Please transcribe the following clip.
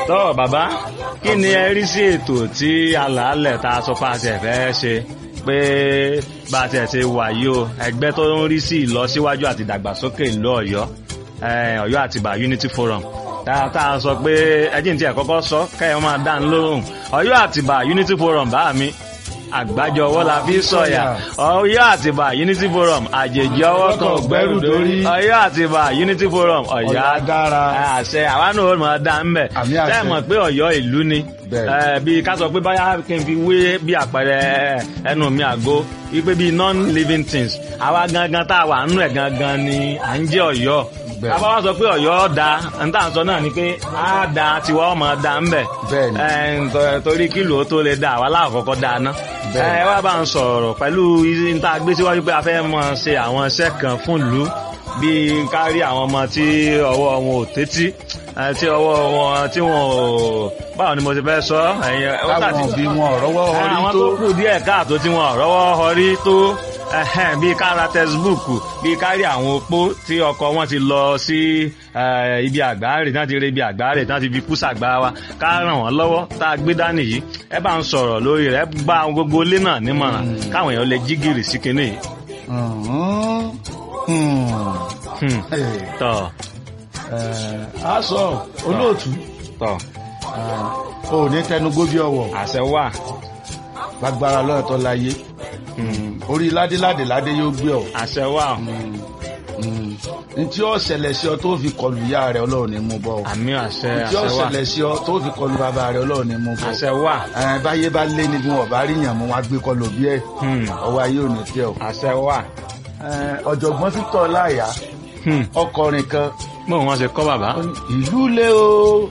tọ́ bàbá kí ni ẹ rí sí ètò tí alàálẹ̀ tá a sọ pé a ṣe fẹ́ ṣe pé bá a tiẹ̀ ṣe wà yìí o ẹgbẹ́ tó ń rí sí ìlọsíwájú àti ìdàgbàsókè ìlú ọ̀yọ́ eh, ọ̀yọ́ àtìbà unity forum tá tá a sọ pé ẹjìn tí ẹ kọ́kọ́ sọ kẹ́yọ́ máa dá ń lóhùn ọ̀yọ́ àtìbà unity forum bá mi àgbájọ ọwọ́ la fi sọ̀yà ọ̀yọ́ àtìbà unity forum àjèjì ọwọ́ kan ò gbẹ́rù dórí ọ̀yọ́ àtìbà unity forum ọ̀yọ́ Ọ̀yọ́ dára. àṣẹ àwa náà ó máa dá ń bẹ̀ Àmì àṣẹ. tẹ́ ẹ̀ mọ̀ pé ọ̀yọ́ ìlú ni Bẹ́ẹ̀. Eh, bí ká sọ pé báyà kí n fi wé bí àpẹẹrẹ ẹnu mi àgó wípé bí non-living things àwa gangan tá a wà nínú ẹ̀ gangan ni à ń jẹ́ ọ̀yọ́ Bẹ́ẹ̀. àbá wa sọ pé ọ̀yọ́ da n tá à ń sọ náà ni pé á da tiwa ọmọ da ń bẹ̀ Bẹ́ẹ̀ ni. Eh, nto- torí kílò ó tó lè da àwa láàkọ́kọ́ da ná Bẹ́ẹ̀ ni. ẹ wá bá ń sọ̀rọ̀ pẹ̀lú n tá a gbé síwájú pé a fẹ́ mọ ṣe àwọn iṣẹ́ kan fún ìlú bíi kárí àwọn ọmọ tí ọwọ́ wọn ò tẹ́tí eh, tí ọwọ́ wọn tí wọn ò báwo ni mo ti fẹ́ sọ ẹ̀yin ó táwọn tàbí òbí wọn ọ̀rọ̀wọ́ orí àwọn tó tó kù díẹ̀ káàtó tí wọn rọ́wọ́ họrí tó ẹhẹ́n, bíi kára tẹsibúùkù bíi kárí àwọn opó tí ọkọ wọn ti lọ sí eh, ibi àgbáre náà ti rí ibi àgbáre náà ti fi kú sàgbà wa ká ràn wọ́n lọ́wọ́ tá a gbé dání yìí ẹ bá ń sọ̀rọ̀ lórí rẹ̀ ẹ bá àwọn gbogbo ilé náà nímọ̀ràn káwọn èèyàn lè jí gìrì sí kinní yìí. Mhm. Hmm. Hmm, Eh, tọ̀ eh, a sọ olóòtú tọ̀ eh, o ní tẹnugbó bí ọwọ́ àṣẹ wà. gbàgbára lọ́ọ̀tọ́ láyé orí ládéládé ládé yóò gbé ọ àṣẹ wà. ntí ó ṣẹlẹ̀ sí ọ tó fi kọlu ìyá rẹ ọlọ́run ní mú bọ́ ọ àmì àṣẹ ntí ó àṣẹ wà. ṣẹlẹ̀ sí ọ tó fi kọlu bàbá rẹ ọlọ́run ní mú bọ́ àṣẹ wà. ẹ báyé bá lé ní bí wọn bá rí yàn mú wọn gbé kọlu bí ẹ Hmm, ọwọ́ ayé ò ní tẹ ọ. àṣẹ wà. Ẹ, ọ̀jọ̀gbọ́n Victor láyà Hmm, ọkọrin kan bóun wọn ṣe kọ́ bàbá. ìlú lé o